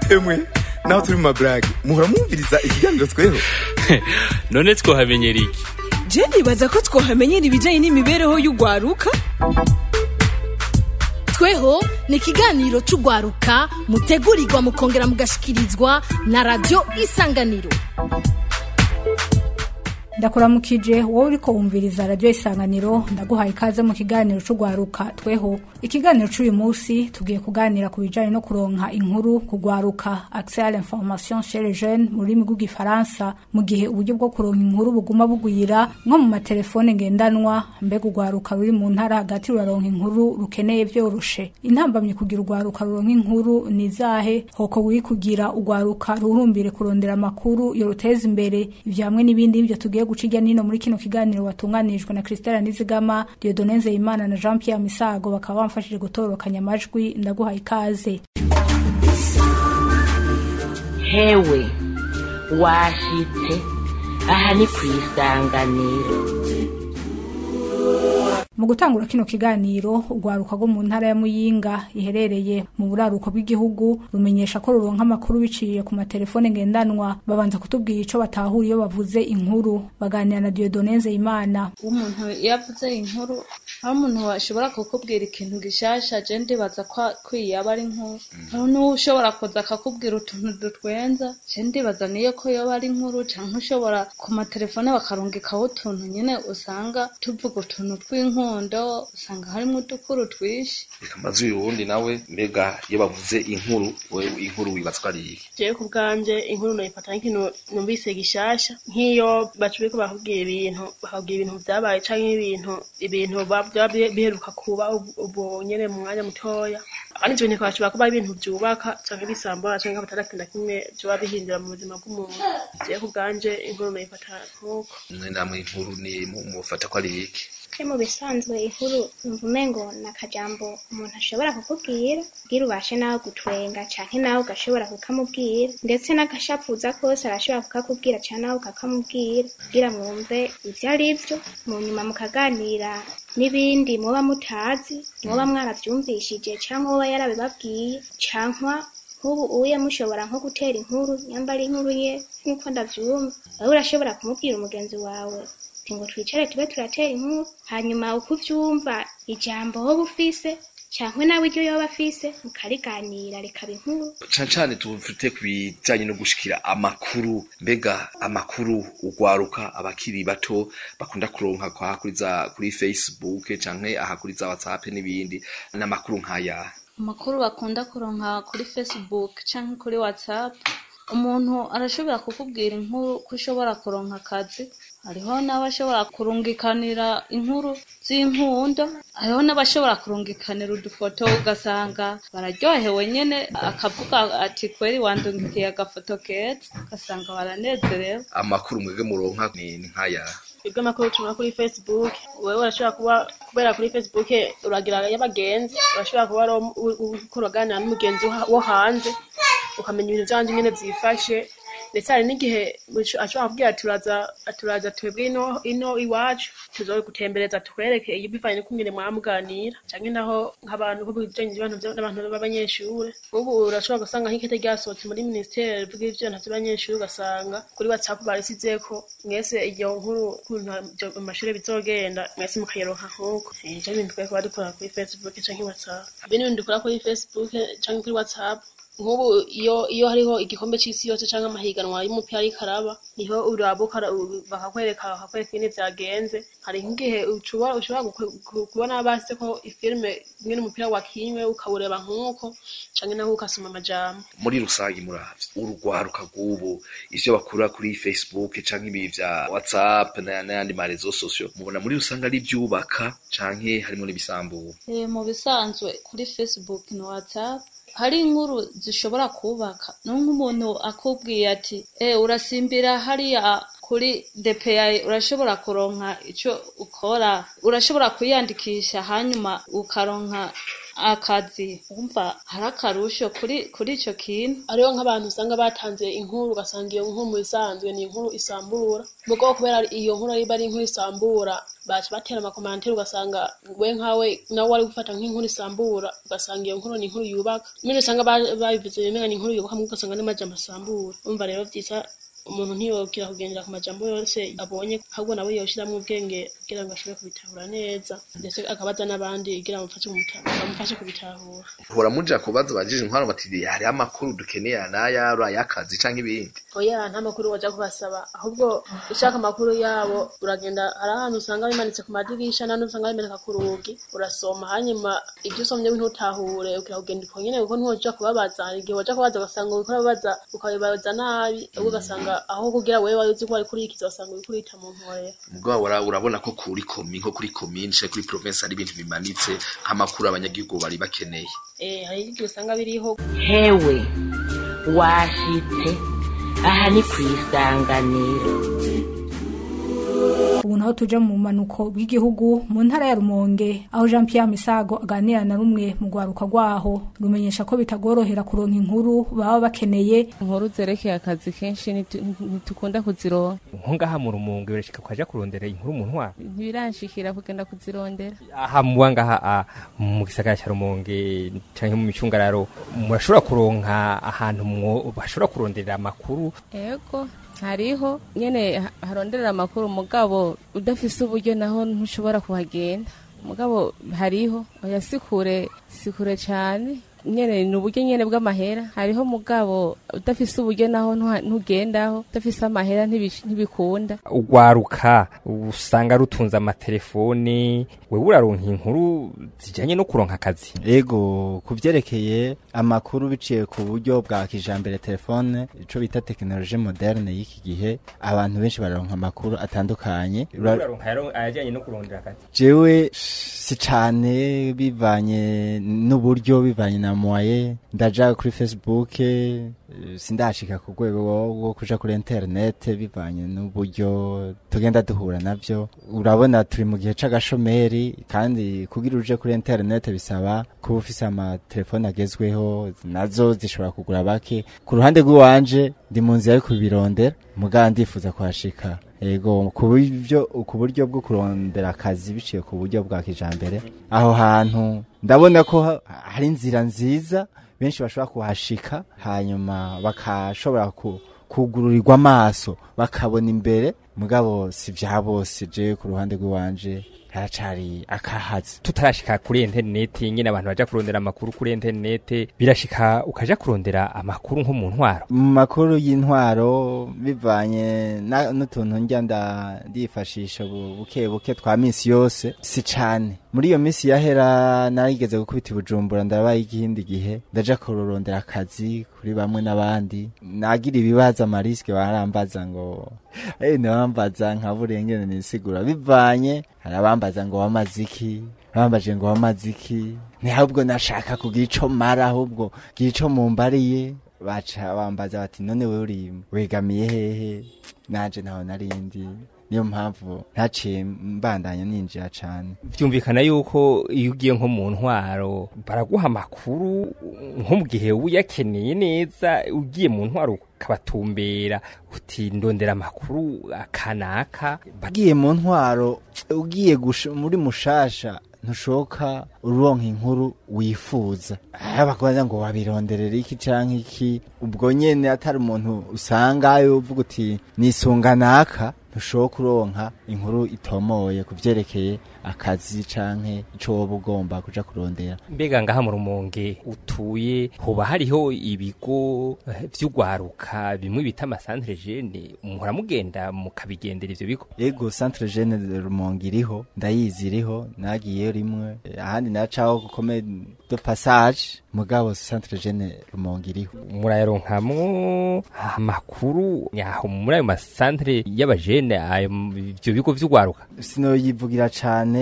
emwe naho turi mu maburage muhora mwumviriza ikiganiro tweho none twohamenyera iki je nibaza ko twohamenyera ibijanye n'imibereho y'ugwaruka tweho ni ikiganiro c'ugwaruka mutegurirwa mukongera mugashikirizwa na radiyo isanganiro ndakuramukije wowe uriko wumviriza radiyo isanganiro ndaguhaye ikaze mu kiganiro c'ugwaruka tweho ikiganiro c'uyu munsi tugiye kuganira ku bijanye no kuronka inkuru kugwaruka accès à l'information chez les jeunes mu rurimi rw'igifaransa mu gihe uburyo bwo kuronka inkuru buguma bugwira nko mu matelefone ngendanwa mbega urwaruka ruri mu ntara hagati ruraronka inkuru rukeneye vyoroshe intambamye kugira urwaruka ruronka inkuru ni izahe hoko wiri kugira urwaruka rurumbire kurondera amakuru yoruteza imbere ivyo hamwe n'ibindi nivyo tugiye guca irya nino muri kino kiganiro watunganijwe na Christelle Nizigama Dieudonne Nzeyimana na Jean Pierre Misago bakaba bamfashije gutororokanya amajwi ndaguhaye ikaze hewe washitse aha ni ku isanganiro mu gutangura kino kiganiro urwaruka rwo mu ntara ya muyinga iherereye mu buraruko bw'igihugu rumenyesha ko ruronka amakuru biciye ku matelefone ngendanwa babanza kutubwira ico batahura iyo bavuze inkuru baganira na Dieudonne Nzeyimana umuntu iyo avuze inkuru aho umuntu ashobora kukubwira ikintu gishasha je ndibaza ko yaba ari inkuru hari n'ushobora kuza akakubwira utuntu dutwenza je ndibaza niyo ko yoba ari inkuru canke ushobora ku matelefone bakarungikaho utuntu nyene usanga tuvuga utuntu tw'inkuru umuhondo usanga harimo udukuru twinshi amazu y'uwundi nawe mbega iyo bavuze inkuru wewe inkuru wibaza ko ari iki jewe ku bwanje inkuru noyifata nk'ikintu numvise gishasha nk'iyo bacubiko bakubwira ibintu bakabwira ibintu vyabaye canke ibintu ibintu vyaba biheruka kuba ubu nyene mu mwanya mutoya kandi ivyo bintu bashobora kuba ari ibintu vyubaka canke bisambura canke batandatu na kimwe vyoba bihindura mu buzima bw'umuntu jewe ku bwanje inkuru noyifata nk'uko mwe namwe inkuru ni mufata ko ari iki ke mu bisanzwe inkuru numva umengo ni akajambo umuntu ashobora kukubwira kugira ubashe nawe gutwenga canke nawe ugashobora kukamubwira ndetse n'agashapuza kose arashobora kukakubwira canke nawe ukakamubwira kugira mwumve ivyo ari vyo mu nyuma mukaganira n'ibindi muba mutazi muba mwaravyumvishije canke uba yarabibabwiye cankwa nk'ubu uye mushobora nko gutera inkuru nyamba ari inkuru ye nk'uko ndavyumva wewe urashobora kumubwira umugenzi wawe ngo twicare tube turatera inkuru hanyuma uko uvyumva ijambo wowe ufise cankwe nawe iryo yoba afise mukariganira rikaba inkuru cane cane tufite ku bijanye no gushikira amakuru mbega amakuru ugwaruka abakiri bato bakunda kuronka kwa kuri za kuri facebook canke aha kuri za whatsapp n'ibindi n'amakuru nk'aya amakuru bakunda kuronka kuri facebook canke kuri whatsapp umuntu arashobora kukubwira inkuru ko ushobora kuronka akazi hariho n'abashobora kurungikanira inkuru z'inkundo hariho n'abashobora kurungikanira udufoto ugasanga bararyohewe nyene akavuga ati kweri wandungikiye agafoto keza ugasanga baranezerewe amakuru mwebwe muronka ni nk'aya ibyo amakuru tubona kuri facebook wewe urashobora kuba kubera kuri facebook uragira y'abagenzi urashobora kuba uriko uraganira n'umugenzi wo hanze ukamenya ibintu vyanje nyene vyifashe ndetse hari n'igihe ashobora kubwira turaza turaza twebwe ino ino iwacu tuzogutembereza tukwereke iyo bivanye n'uko nyene mwamuganira canke naho nk'abantu ko bijanye n'abantu b'abanyeshure ubu urashobora gusanga nk'ikete ryasohotse muri ministeri rivuga ivyana vy'abanyeshure ugasanga kuri whatsapp barisizeko mwese iyo nkuru ukuntu amashure bizogenda mwese mukayironka nk'uko ivyo bintu twari kuba dukora kuri facebook canke whatsapp ibindi bintu dukora kuri facebook canke kuri whatsapp nk'ubu iyo iyo hariho igikombe c'isi yose canke amahiganwa y'umupira ariko araba niho urabuka bakakwereka bakakwereka ingene vyagenze hari nk'igihe ushobora ushobora kubona base ko ifilme ingene umupira wakinywe ukawureba nk'uko canke naho ukasoma amajambo muri rusange muravye urugwaruka rw'ubu ivyo bakura kuri facebook canke ibi vya whatsapp n'ayandi marezo sosio mubona muri rusange ari ivyubaka canke harimwo n'ibisambura mu bisanzwe kuri facebook na whatsapp hari inkuru zishobora kubaka nk'umuntu akubwiye ati e urasimbira hariya kuri DPI urashobora kuronka ico ukora urashobora kwiyandikisha hanyuma ukaronka akazi wumva hari akarusho kuri kuri ico kintu hariho nk'abantu usanga batanze inkuru ugasanga iyo nkuru mu isanzwe ni inkuru isambura mugo kubera iyo nkuru iba ari inkuru isambura baca batera amakomantere ugasanga we nkawe nawe wari gufata nk'inkuru isambura ugasanga iyo nkuru ni inkuru yubaka nyine usanga ba- babivuze bimwe ni inkuru yubaka mugabo ugasanga n'amajambo asambura umva rero vyiza umuntu ntiyokira kugendera ku majambo yose abonye ahubwo nawe yoshiramwo ubwenge kugira ngo ashobore kubitahura neza ndetse akabaza n'abandi kugira ngo bamufashe kumuta- bamufashe kubitahura hora muja kubaza bajije inkwano bati hariho amakuru dukeneye anaya ari ay'akazi canke ibindi oya nta makuru waja kubasaba ahubwo ushaka amakuru yabo uragenda hari ahantu usanga bimanitse ku madirisha n'ahandi usanga bimanika ku rugi urasoma hanyuma ibyo usomye ntutahure ukira kugenda uko nyene kuko ntiwoja kubabaza hari igihe waja kubaza ugasanga uriko urababaza ukabibaza nabi ahubwo ugasanga aho kugira wewe wari uzi ko wari kurikiza ugasanga uriko urita mu nkorera mugabo ura- urabona ko kuri komi nko kuri komine canke kuri province hari ibintu bimanitse nk'amakuru abanyagihugu bari bakeneye eh hari igihe usanga biriho hewe washitse aha ni ku isanganiro ubu naho tuja mu manuko bw'igihugu mu ntara ya rumonge aho jean pierre misago aganira na rumwe mu rwaruka rwaho rumenyesha ko bitagorohera kuronka inkuru baba bakeneye inkuru zerekeye akazi kenshi ntitu- ntitukunda kuzironka nko ngaha mu rumunge birashika kwaja kurondera inkuru mu ntwara ntibiranshikira kugenda kuzirondera aha muba ngaha ah, mu gisagara cya rumonge canke mu micungararo murashobora kuronka ahantu mwo- bashobora kuronderera amakuru ego hariho nyene ha- haronderera amakuru mugabo udafise uburyo naho ntushobora kuhagenda mugabo hariho oya sikure sikure cane nyene ni uburyo nyene bw'amahera hariho mugabo udafise uburyo naho ntuha- ntugendaho udafise amahera ntibish- ntibikunda urwaruka usanga rutunze amatelefoni wewe uraronka inkuru zijanye no kuronka akazi ego ku vyerekeye amakuru biciye ku buryo bwa kijambere telefone ico bita tekinoloji moderne y'iki gihe abantu benshi bararonka amakuru atandukanye Ura- uraronka yaro- ayajanye no kurondera akazi jewe si cane bivanye n'uburyo bivanye na moye ndaja kuri facebook eh, sindashika ku rwego rwo- rwo kuja kuri internet bivanye n'uburyo tugenda duhura navyo urabona turi mu gihe c'agashomeri kandi kugira uje kuri internet bisaba kuba ufise amatelefone agezweho nazo zishobora kugura bake ku ruhande rw'iwanje ndi mu nzira yo kubirondera mugabo ndifuza kuhashika ego ku buryo ku buryo bwo kurondera akazi biciye ku buryo bwa kijambere aho hantu ndabona ko ha- hari inzira nziza benshi bashobora kuhashika hanyuma bakashobora ku kugururirwa amaso bakabona imbere mugabo si vya bose je ku ruhande rw'iwanje haracari akahazi tutarashika kuri interineti nyine abantu baja kurondera amakuru kuri interineti birashika ukaja kurondera amakuru nko mu ntwaro mu makuru y'intwaro bivanye na- n'utuntu njya nda- ndifashisha bu- buke buke twa minsi yose si cane muri iyo minsi yahera narigeze gukubita i bujumbura ndabaye ikindi gihe ndaja kurondera akazi kuri bamwe n'abandi nagira ibibazo amarisike barambaza ngo eh ntibambaza nka burengene nisigura bivanye hari abambaza ngo wamaze iki bambaje ngo wamaze iki ntihabwo nashaka kugira ico mara ahubwo gira ico mumbariye baca bambaza bati none wewe uri wegamiye hehe nanje ntaho narindi niyo mpamvu ntaciye mbandanya ninjira cane vyumvikana yuko iyo ugiye nko mu ntwaro baraguha amakuru nko mu gihe uyakeneye neza ugiye mu ntwaro ukabatumbera uti ndondera amakuru akanaka ugiye mu ntwaro ugiye gush- muri mushasha ntushoka uronka inkuru wifuza abakubaza ngo wabironderera iki canke iki ubwo nyene atari umuntu usangayo uvuga uti nisunga naka ntushoka uronka inkuru itomoye ku vyerekeye akazi canke ico woba ugomba kuja kurondera mbega ngaha mu rumonge utuye hoba hariho ibigo eh, vy'ugwaruka bimwe bita amasantere jene muhora mugenda mukabigendera ivyo bigo ego centre jeune de rumonge iriho ndayizi iriho nagiyeyo rimwe Eh, ahandi nacaho gukome de passage mugabo centre jeune rumonge iriho murayaronkamwo amakuru yaho muri ayo masantere y'abajene ayo ivyo bigo vy'ugwaruka sinoyivugira cane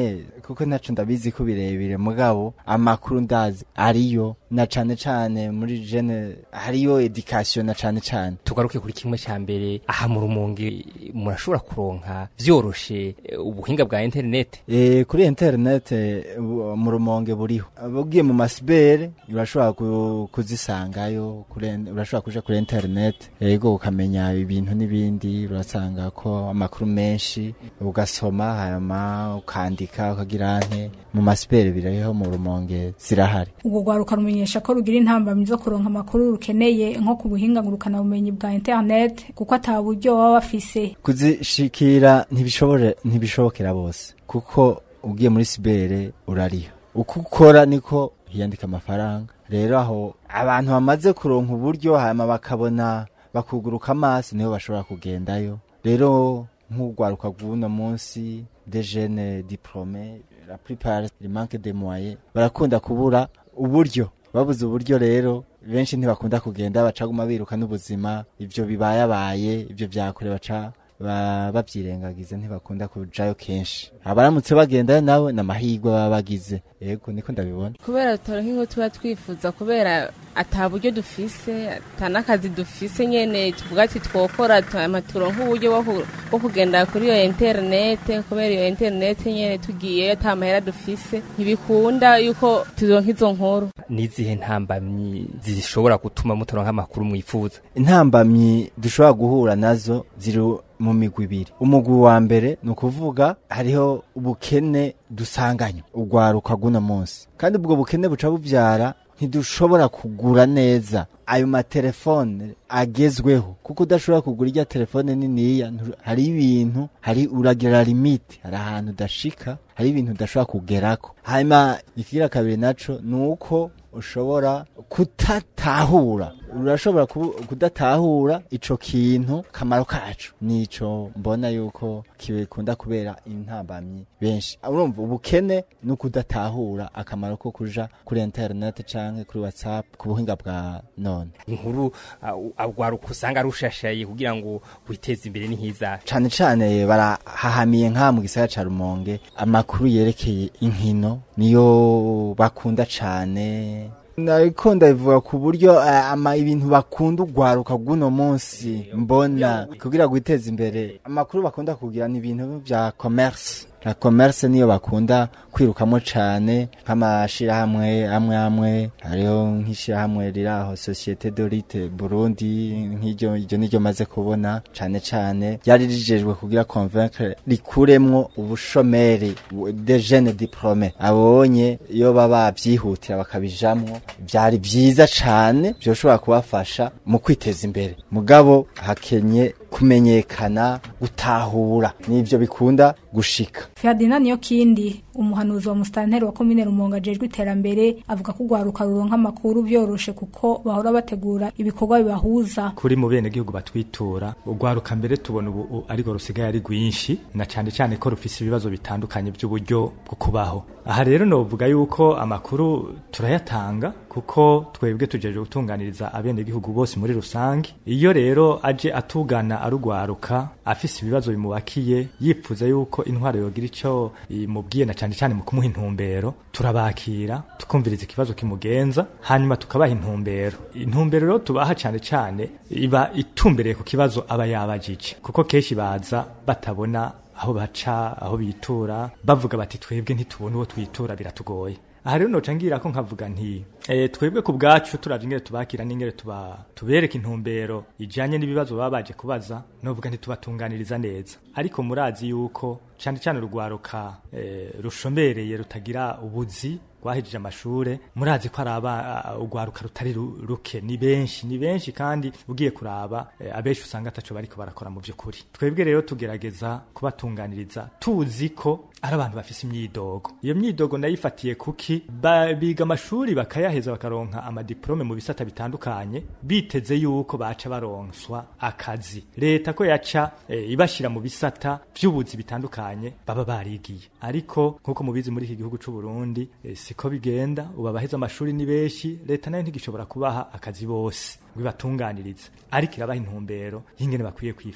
kuko ntaco ndabizi ko birebire mugabo amakuru ndazi ariyo na cane cane muri jene hariyo education na cane cane tugaruke kuri kimwe ca mbere aha mu rumonge murashobora kuronka vyoroshe eh, ubuhinga bwa internet E, kuri internet eh, bu- mu rumonge buriho ugiye mu masibere urashobora ku- kuzisangayo kuri- urashobora kuja kuri internet yego ukamenya ibintu n'ibindi urasanga ko amakuru menshi ugasoma hanyuma ukandika ukagira nte mu masibere biriho mu rumonge zirahari ubwo rwaruka rumenyesha ko rugira intambamyi zo kuronka amakuru rukeneye nko ku buhinga ngurukanabumenyi bwa internet kuko ata buryo baba bafise kuzishikira ntibishobore ntibishobokera bose kuko ugiye muri sibere urariha uko ukora niko hiyandika amafaranga rero aho abantu bamaze kuronka uburyo hanyuma bakabona bakuguruka amaso niho bashobora kugendayo rero nk'urwaruka rw'uno munsi de jene diplome la plupart il manque de moyens barakunda kubura uburyo babuze uburyo rero benshi ntibakunda kugenda bacaguma biruka n'ubuzima ivyo bibayabaye ivyo vyakure baca ba- bavyirengagiza ntibakunda kujayo kenshi abaramutse bagendayo nawe n'amahirwe baba bagize yego niko ndabibona kubera turonka nk'inko tuba twifuza kubera ata buryo dufise ata n'akazi dufise nyene tuvuga ati twokora hama turonka uburyo bwo ku- bwo kugenda kuri iyo interinete kubera iyo interinete nyene tugiyeyo ata mahera dufise ntibikunda yuko turonka izo nkuru nizihe ntambamyi zishobora gutuma mutaronka amakuru mwifuza intambamyi dushobora guhura nazo ziri mu migwi ibiri umugwi wa mbere ni ukuvuga hariho ubukene dusanganywe urwaruka rw'uno munsi kandi ubwo bukene buca bubyara ntidushobora kugura neza ayo matelefone agezweho kuko udashobora kugura irya telefone niniya ntu- hari ibintu hari uragira limite hari ahantu udashika hari ibintu udashobora kugerako hanyuma ikigira kabiri naco ni uko ushobora kutatahura urashobora kubu- kudatahura ico kintu kamaro kacu nico mbona yuko kibikunda kubera intambamyi benshi urumva ubukene no kudatahura akamaro ko kuja kuri internet canke kuri whatsapp ku buhinga bwa none inkuru agwaruka usanga rushashaye kugira ngo witeze imbere n'ihiza cane cane barahahamiye nka mu gisagara ca rumonge amakuru yerekeye inkino niyo bakunda cane nariko ndabivuga ku buryo eh, ama ibintu bakunda ugwaruka bw'uno munsi mbona kugira gwiteza imbere amakuru bakunda kugira ni ibintu vya commerce la commerce niyo bakunda kwirukamo cane nk'amashirahamwe amwe amwe hariho nk'ishirahamwe riraho societe de rite burundi nk'iryo iryo niryo maze kubona cane cane ryari rijejwe kugira convaincre rikuremwo ubushomeri bu- de jeunes diplome abonye iyo baba bavyihutira bakabijamwo vyari vyiza cane vyoshobora kubafasha mu kwiteza imbere mugabo hakenye kumenyekana gutahura nivyo bikunda gushika Ferdinand niyo kindi umuhanuzi wa mustanteri wa komine Rumonge ajejwe iterambere avuga ko urwaruka ruronka amakuru vyoroshe kuko bahora bategura ibikorwa bibahuza kuri mu bene gihugu batwitura urwaruka mbere tubona ubu u- ariko rusigaye ari rwinshi na cyane cyane ko rufise ibibazo bitandukanye by'uburyo bwo kubaho aha rero novuga yuko amakuru turayatanga kuko twebwe tujeje gutunganiriza abene gihugu bose muri rusange iyo rero aje atugana arugwaruka afise ibibazo bimubakiye yipfuza yuko intwaro yogira ico imubwiye na cyane cyane mu kumuha intumbero turabakira tukumviriza ikibazo kimugenza hanyuma tukabaha intumbero intumbero rero tubaha cyane cyane iba itumbereye ku kibazo aba yabajije kuko kenshi baza batabona aho baca aho bitura bavuga bati twebwe ntitubona uwo twitura biratugoye aha rero noca ngira ko nkavuga nti e, twebwe ku bwacu turavye ingere tubakira n'ingere tuba tubereka intumbero ijanye n'ibibazo baba baje kubaza novuga ntitubatunganiriza neza ariko murazi yuko cane cane urugwaruka e, rushombereye rutagira ubuzi rwahejeje amashure murazi ko ari aba urwaruka rutari ru- ruke ni benshi ni benshi kandi ugiye kuraba e, abenshi usanga ataco bariko barakora mu vy'ukuri twebwe rero tugerageza kubatunganiriza tuzi ko ari abantu bafise imyidogo iyo myidogo ndayifatiye kuki ba, biga amashuri bakayaheza bakaronka amadiplome mu bisata bitandukanye biteze yuko baca baronswa akazi leta ko yaca e, ibashira mu bisata vy'ubuzi bitandukanye baba barigiye ariko nkuko mubizi muri iki gihugu c'u Burundi e, siko bigenda ubu abaheza amashuri ni benshi leta nayo ntigishobora kubaha akazi bose ngo ibatunganirize ariko irabaha intumbero y'ingene bakwiye kwifata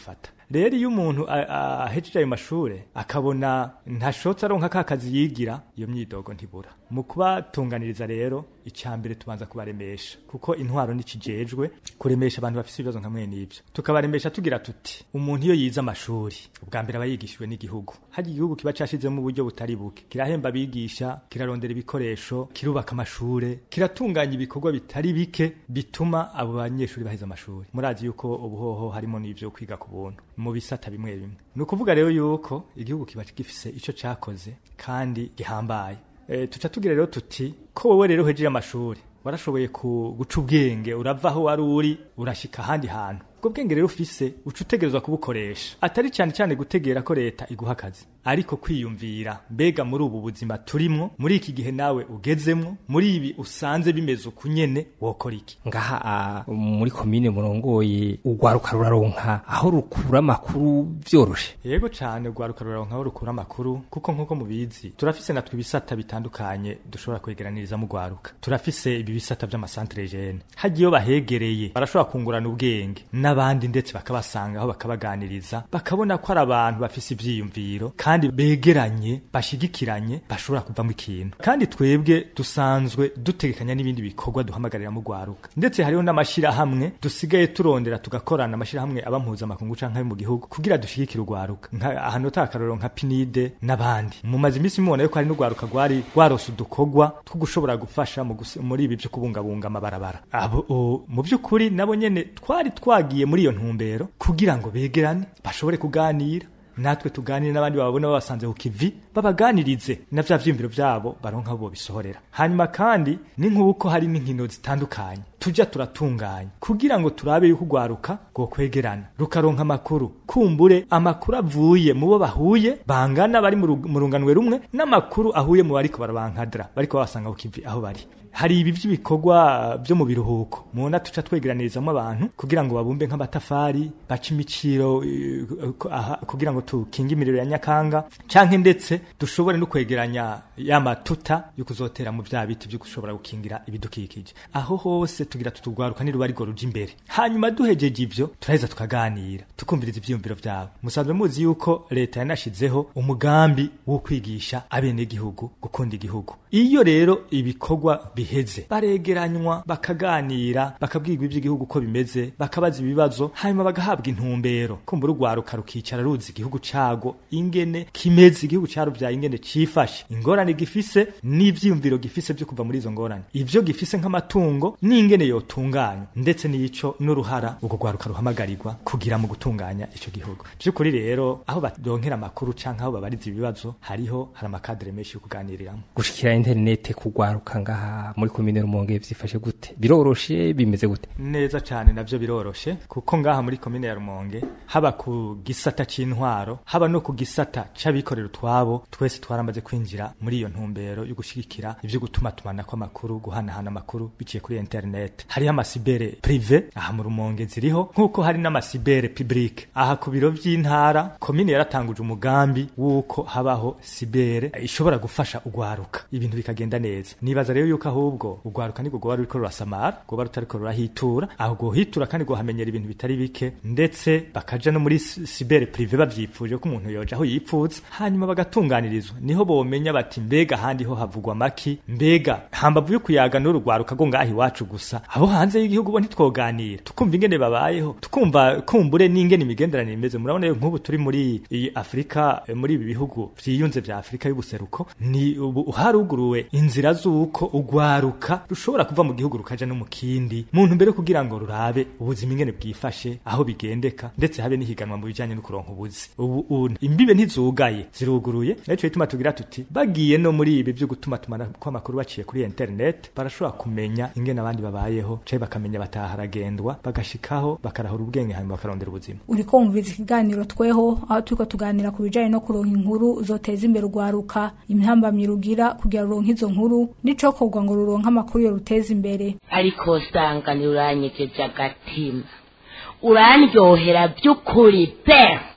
rero iyo umuntu a- a- ahejeje ayo mashure akabona ntashotse aronka ka kazi yigira iyo myidogo ntibura mu kubatunganiriza rero icya mbere tubanza kubaremesha kuko intwaro nikijejwe kuremesha abantu bafite ibibazo nka mwene ibyo tukabaremesha tugira tuti umuntu iyo yize amashuri ubwa mbere aba yigishijwe n'igihugu hari igihugu kiba cashizemo uburyo butari buke kirahemba abigisha kirarondera ibikoresho kirubaka amashure kiratunganya ibikorwa bitari bike bituma abo banyeshuri baheza amashuri murazi yuko ubuhoho harimo n'ivyo kwiga ku buntu mu bisata bimwe bimwe ni ukuvuga rero yuko igihugu kiba gifise ico cakoze kandi gihambaye e, tuca tugira rero tuti ko wowe rero uhejeje amashuri warashoboye ku guca ubwenge urava aho wari uri urashika ahandi hantu ubwo bwenge rero ufise uca utegerezwa kubukoresha atari cyane cyane gutegera ko leta iguha akazi ariko kwiyumvira mbega muri ubu buzima turimwo muri iki gihe nawe ugezemwo muri ibi usanze bimeze uku nyene wokora iki ngaha ah, muri komine murongoye urwaruka ruraronka aho rukura amakuru vyoroshe yego cane urwaruka ruraronka aho rukura amakuru kuko nk'uko mubizi turafise natwe ibisata bitandukanye dushobora kwegeranirizamo urwaruka turafise ibi bisata vy'amasantere jene hagiye iyo bahegereye barashobora kungurana ubwenge n'abandi ndetse bakabasangaho bakabaganiriza bakabona ko ari abantu bafise ivyiyumviro kandi begeranye bashigikiranye bashobora kuvamo ikintu kandi twebwe dusanzwe dutegekanya n'ibindi bikorwa duhamagarira mu rwaruka ndetse hariho n'amashirahamwe dusigaye turondera tugakorana amashirahamwe aba mpuzamakungu canke ayo mu gihugu kugira dushigikire urwaruka nka ahantu atakarorero nka pinide n'abandi mumaze iminsi mubona yuko hari n'urwaruka rwari rwarose udukorwa two gushobora gufasha mu gusi- muri ibi vyo kubungabunga amabarabara abo o, mu by'ukuri nabo nyene twari twagiye muri iyo ntumbero kugira ngo begerane bashobore kuganira natwe tuganire n'abandi babona babasanze ku kivi babaganirize na vya vyiyumviro vyabo baronka bo bisohorera hanyuma kandi ni nk'uko hari n'inkino zitandukanye tujya turatunganya kugira ngo turabe yuko urwaruka rwo kwegerana rukaronka amakuru kumbure amakuru avuye mu bo bahuye bangana bari mu ru- mu runganwe rumwe n'amakuru ahuye mu bariko barabankadra bariko babasanga ku kivi aho bari hari ibi by'ibikorwa byo mu biruhuko mubona tuca twegeranirizamo abantu kugira ngo babumbe nk'amatafari bace imiciro eh, aha, kugira ngo tukinge imiriro ya nyakanga canke ndetse dushobore no kwegeranya ya matuta yo kuzotera mu vya biti byo gushobora gukingira ibidukikije aho hose tugira tutugwaruka niruba ariko ruja imbere hanyuma duhejeje ivyo turaheza tukaganira tukumviriza ivyiyumviro vyabo musanzwe muzi yuko leta yanashizeho umugambi wo kwigisha abenegihugu gukunda igihugu iyo rero ibikorwa biheze baregeranywa bakaganira bakabwirwa iby'igihugu uko bimeze bakabaza ibibazo hanyuma bagahabwa intumbero kumbura urwaruka rukicara ruzi igihugu cago ingene kimeze igihugu caruvyaye ingene cifashe ingorane gifise n'ivyiyumviro gifise vyo kuva muri izo ngorane ivyo gifise nk'amatungo n'ingene yotunganywa ndetse n'ico n'uruhara urwo rwaruka ruhamagarirwa kugira mu gutunganya ico gihugu vy'ukuri rero aho baronkera amakuru canke aho babariza ibibazo hariho hari amakadere menshi yo kuganiriramwo gushikira interinete kugwaruka ngaha muri komine rumonge vyifashe gute biroroshe bimeze gute neza cyane navyo biroroshe kuko ngaha muri komine ya Rumonge haba ku gisata c'intwaro haba no ku gisata c'abikorera utwabo twese twaramaze kwinjira muri iyo ntumbero yo gushigikira ivyo gutuma tumana kw'amakuru guhanahana amakuru biciye kuri internet hariho amasibere prive aha mu Rumonge ziriho nk'uko hari n'amasibere public aha ku biro vy'intara komine yaratanguje umugambi w'uko habaho sibere ishobora gufasha ugwaruka ibintu bikagenda neza nibaza rero yuko ahubwo ugwaruka nibwo rwoba ruriko rurasamara rwoba rutariko rurahitura aho rwohitura kandi rwohamenyera ibintu bitari bike ndetse bakaja no muri si- sibere prive bavyipfuje ko umuntu yoja aho yipfuza hanyuma bagatunganirizwa niho bomenya bati mbega ahandi ho havugwa maki mbega hambavu yo kuyaga n'urugwaruka go ngaha iwacu gusa abo hanze y'igihugu bo ntitwoganira tukumva ingene babayeho tukumva kumbure n'ingene imigenderanire imeze murabona yo nk'ubu turi muri iyi afurika eh, muri ibi bihugu vyiyunze vya afurika y'ubuseruko ni ubu haruguruwe inzira z'uko ugwaruka rushobora kuva mu gihugu rukaja no mu kindi muntu mbere kugira ngo rurabe ubuzima ingene bwifashe aho bigendeka ndetse habe n'ihiganwa mu bijanye no kuronka ubuzi ubu ubu imbibe ntizugaye ziruguruye naco bituma tugira tuti bagiye no muri ibi byo gutuma tumana kw'amakuru baciye kuri internet barashobora kumenya ingene abandi babayeho canke bakamenya bataharagendwa bagashikaho bakarahura ubwenge hanyuma bakarondera ubuzima uriko wumviriza ikiganiro tweho aho turiko tuganira ku bijanye no kuronka inkuru zoteza imbere urwaruka intambamyi rugira kugira ruronke izo nkuru n'icokorwa ngo ruronke amakuru yo ruteza imbere ariko usanga uranyegeje agatima urandyohera by'ukuri pe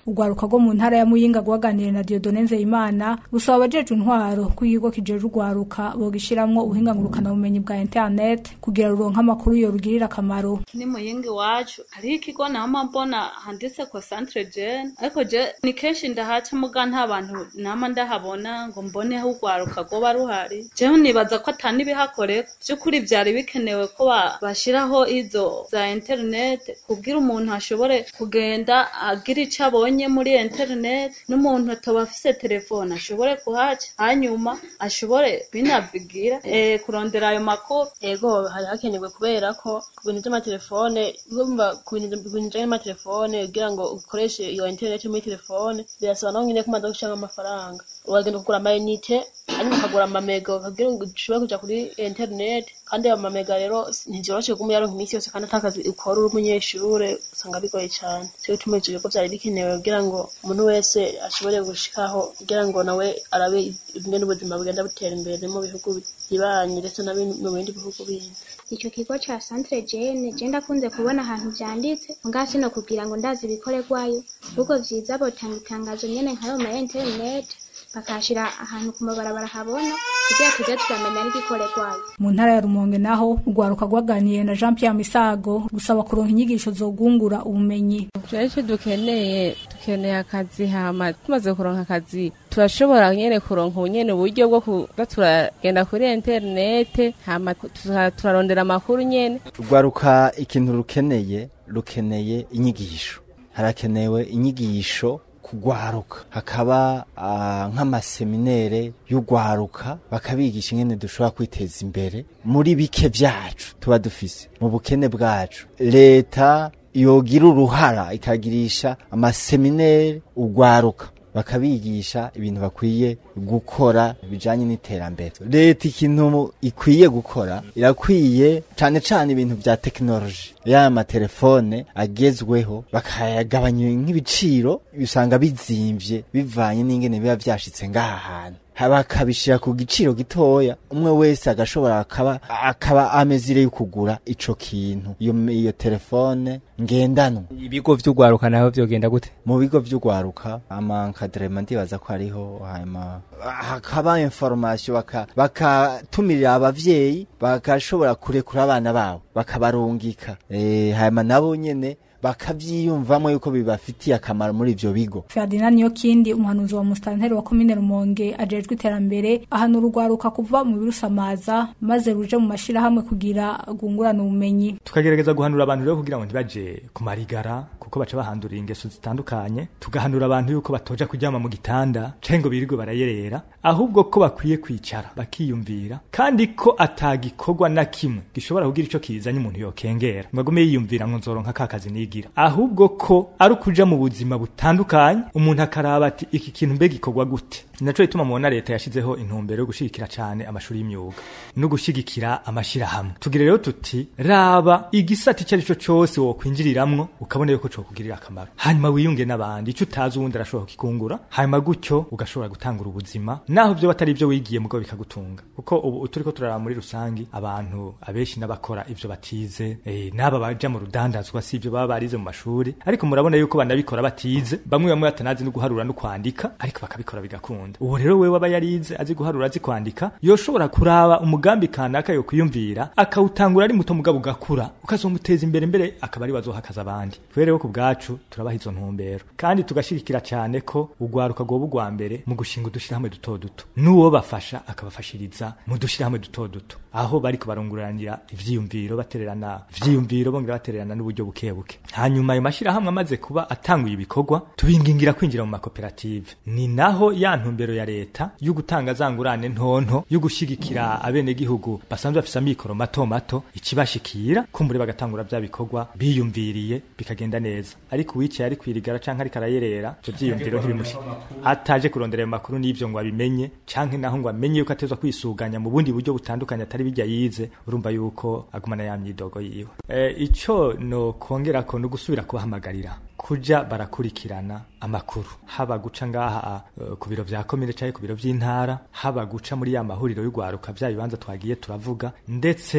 urwaruka rwo mu ntara ya muyinga rwaganiriye na diodone nzeyimana rusaba abajeje intwaro ko ikigo kijeje urwaruka bogishiramwo ubuhinga ngurukanabumenyi bwa internet kugira ruronke amakuru yorugirira akamaro ni muyinga iwacu hariho ikigo nama mbona handitse ko centre jeune ariko je ni kenshi ndahaca muga nta bantu nama ndahabona ngo mbone aho urwaruka rwoba ruhari jewe nibaza ko ata n'ibihakorerwa vy'ukuri vyari bikenewe ko ba- bashiraho izo za internet kubwira umuntu ashobore kugenda agira ico abonye muri internet n'umuntu atoba afise telefone ashobore kuhaca hanyuma ashobore binavigira eh, kurondera ayo makuru ego hari hakenewe kubera ko ku bintu by'amatelefone urumva ku bintu ku bintu bijanye n'amatelefone kugira ngo ukoreshe iyo internet muri telefone birasaba naho nyine ko umaze gushiramo amafaranga uragenda kugura amayinite hanyuma ukagura amamega kugira ngo ushobore kuja kuri internet kandi ayo mamega rero ntivyoroshe kuguma uyaronka iminsi yose kandi atakazi ukora uri umunyeshure usanga bigoye cane cyo gituma ivyo bigo vyari bikenewe kugira ngo umuntu wese ashobore gushikaho kugira ngo nawe arabe ingene ubuzima bugenda butera imbere mu bihugu bibanye ndetse no mu bindi bihugu bindi ico kigo ca centre jene je ndakunze kubona ahantu vyanditse nga sino kugira ngo ndazi ibikorerwayo ahubwo vyiza botanga itangazo nyene nkayo ma internet bakashira ahantu ku mabarabara habona kugira tuze turamenya n'igikorerwayo mu ntara ya rumonge naho urwaruka rwaganiriye na jean pierre misago rusaba kuronka inyigisho zogungura ubumenyi turi icyo dukeneye dukeneye akazi hama tumaze kuronka akazi turashobora nyene kuronka ubunyene uburyo bwo kuza turagenda kuri interinete hama tuza- turarondera amakuru nyene urwaruka ikintu rukeneye rukeneye inyigisho harakenewe inyigisho kugwaruka hakaba ah, nk'amaseminere y'urwaruka bakabigisha ingene dushobora kwiteza imbere muri bike vyacu tuba dufise mu bukene bwacu leta yogira uruhara ikagirisha amaseminere urwaruka bakabigisha ibintu bakwiye gukora bijanye n'iterambere leta ikintu ikwiye gukora irakwiye cane cane ibintu vya tekinoloji ya matelefone agezweho bakayagabanya nk'ibiciro usanga bizimvye bivanye n'ingene biba vyashitse ngaha hantu Ha- bakabishira ku giciro gitoya umwe wese agashobora akaba akaba amezire yo kugura ico kintu iyo iyo telefone ngendanwa ibigo vy'urwaruka naho vyogenda gute mu bigo vy'urwaruka amankadrema ndibaza ko hariho hanyuma hakaba information baka bakatumirira abavyeyi bagashobora kurekura abana babo bakabarungika eh hanyuma nabo nyene bakavyiyumvamo yuko bibafitiye akamaro muri ivyo bigo ferdinand niyokindi umuhanuzi wa musitanteri wa komine rumonge ajejwe iterambere ahanura urwaruka kuva mu birusamaza maze ruje mu mashirahamwe kugira rwungurane ubumenyi tukagerageza guhanura abantu rero kugira ngo ntibaje ku marigara kuko baca bahandurira ingeso zitandukanye tugahanura abantu yuko batoja kuryama mu gitanda canke ngo birirwe barayerera ahubwo ko bakwiye kwicara bakiyumvira kandi ko atagikorwa na kimwe gishobora kugira ico kizanye umuntu yokengera ngo agume yiyumvira ngo nzoronka ka kazi nigira ahubwo ko ari ukuja mu buzima butandukanye umuntu akaraba ati iki kintu mbe gikorwa gute naco gituma mubona leta yashizeho intumbero yo gushigikira cane amashuri y'imyuga no gushigikira amashirahamwe tugire rero tuti raba igisata icyo ari cyo cyose wokwinjiriramwo ukabona yuko cokugirira akamaro hanyuma wiyunge n'abandi icyo utazi uwundi arashobora kukikungura hanyuma gutyo ugashobora gutangura ubuzima naho byo batari ibyo wigiye mugabo bikagutunga kuko ubu turiko turaraba muri rusangi abantu abenshi n'abakora ivyo batize eh, n'aba baja mu rudandazwa si ivyo baba barize mu mashuri ariko murabona yuko banabikora batize bamwe bamwe batanazi no guharura no kwandika ariko bakabikora bigakunda ubu rero wewe aba yarize azi guharura azi kwandika yoshobora kuraba umugambi kanaka yo kwiyumvira akawutangura ari muto mugabo ugakura ukazomuteza imbere mbere akaba ari wazohakaza abandi kubera rero ku bwacu turabaha izo ntumbero kandi tugashigikira cyane ko urwaruka rwoba urwa mbere mu gushinga udushirahamwe duto duto n'uwo bafasha akabafashiriza mu dushirahamwe duto duto aho bariko barunguranira ivyiyumviro batererana ivyiyumviro bongera batererana n'uburyo buke buke hanyuma ayo mashirahamwe amaze kuba atanguye ibikorwa tubingingira kwinjira mu makoperative ni naho ya ntumbero ya leta yo gutanga za ngurane ntonto yo gushigikira abenegihugu basanzwe bafise amikoro mato mato ikibashikira kumbure bagatangura vya bikorwa biyumviriye bikagenda neza ariko uwicaye ari kwirigara canke ariko arayerera ivyo vyiyumviro ntibimushi ataje kurondera ayo makuru n'ivyo ngo abimenye canke naho ngo amenye yuko atezwa kwisuganya mu bundi buryo butandukanye atari bijya yize urumva yuko agumana ya myidogo yiwe e, ico no kongerako no gusubira kubahamagarira kuja barakurikirana amakuru haba guca ngaha uh, ku biro vya komine canke ku biro vy'intara haba guca muri ya mahuriro y'ugwaruka vya bibanza twagiye turavuga ndetse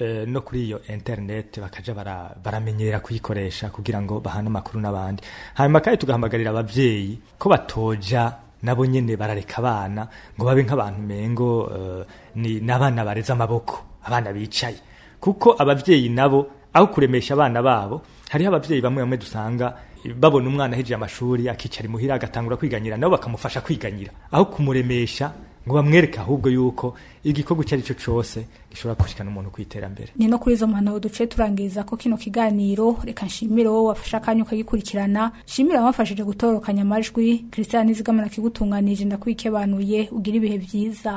eh, no kuri iyo internet bakaja bara- baramenyera kuyikoresha kugira ngo bahane amakuru n'abandi hanyuma kandi tugahamagarira abavyeyi ko batoja nabo nyene barareka abana ngo babe nk'abantu mengo eh, ni n'abana bareze amaboko abana bicaye kuko abavyeyi nabo aho kuremesha abana babo hariho abavyeyi bamwe bamwe dusanga babona umwana ahejeje amashuri akicara imuhira agatangura kwiganyira nabo bakamufasha kwiganyira aho kumuremesha ngo bamwereke ahubwo yuko igikorwa icyo ari cyo cyose gishobora gushikana umuntu ku iterambere ni no kuri izo mpanuro duce turangiriza ko kino kiganiro reka nshimire wowe wafashe akanya ukagikurikirana nshimire abamfashije gutorokanya amajwi christian nizigamana kigutunganije ndakwikebanuye ugira ibihe byiza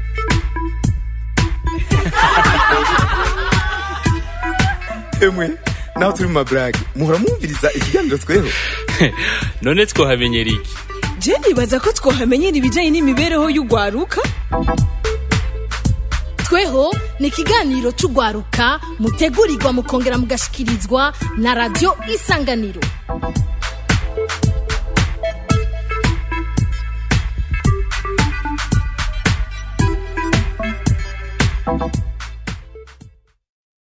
emwe naho turi mu maburage muhora mwumviriza ikiganiro tweho none twohamenyera iki je nibaza ko twohamenyera ibijanye n'imibereho y'ugwaruka tweho ni ikiganiro c'ugwaruka mutegurirwa mukongera mugashikirizwa na radio isanganiro